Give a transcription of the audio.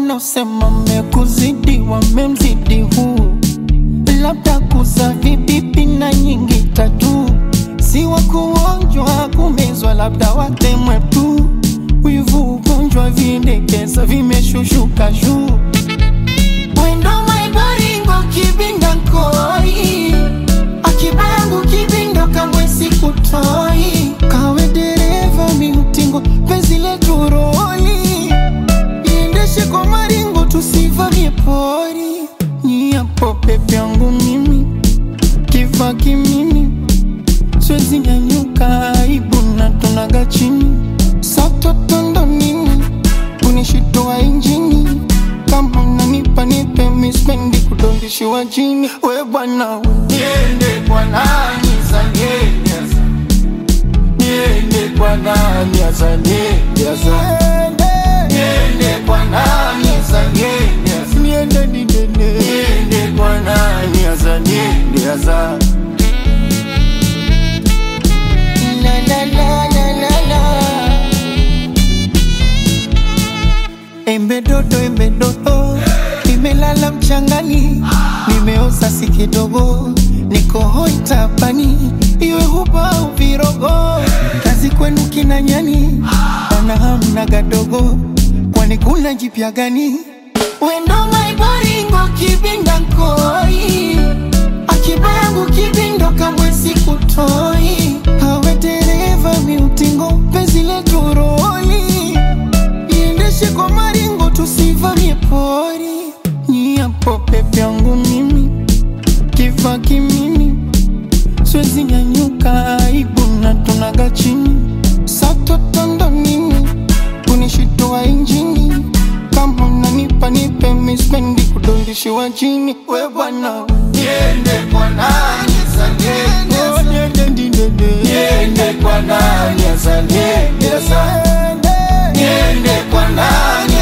wanaosema mekuzidi wamemzidi huu, labda kuza vibibi na nyingi tatu, si wa kuonjwa kumezwa, labda watemwe tu. Wivu ugonjwa vindekeza vimeshushuka juu Wendo maibaringo kibinda nkoi Akibangu kibindo kangwe sikutoi Kawe dereva miutingo penzi letu roli Iendeshe kwa maringo tusivamie pori Nyiapo pepe yangu mimi Kifa kimimi Siwezi nyanyuka aibu na tunaga chini Satotondo nini Unishitoa injini Kama unanipa nipe mispendi kudondishiwa chini We bwana we Niende kwa nani za niende asa Niende kwa nani asa niende asa Niende kwa nani asa niende asa Niende niende Niende kwa nani asa niende asa La la la la la la Embe dodo, embe dodo, nimelala mchangani, nimeoza si kidogo, niko hoi tapani, iwe huba au virogo, kazi kwenu kina nyani, wana hamna gadogo, kwani kuna jipya gani? Wendo maibaringo kibinda nkoi, akibangu kibindo kamwe sikutoi, hawe dereva miutingo, penzi letu roli iendeshe kwa maringo tusivamie pori nyiapo pepe yangu mimi kifa kimimi siwezi nyanyuka aibu na tunaga chini satotondo nini kunishitoa injini kama unanipa nipe mispendi kudondishiwa chini we bwana niende kwa nani za niende oh, niende niende niende kwa nani za niende za niende kwa nani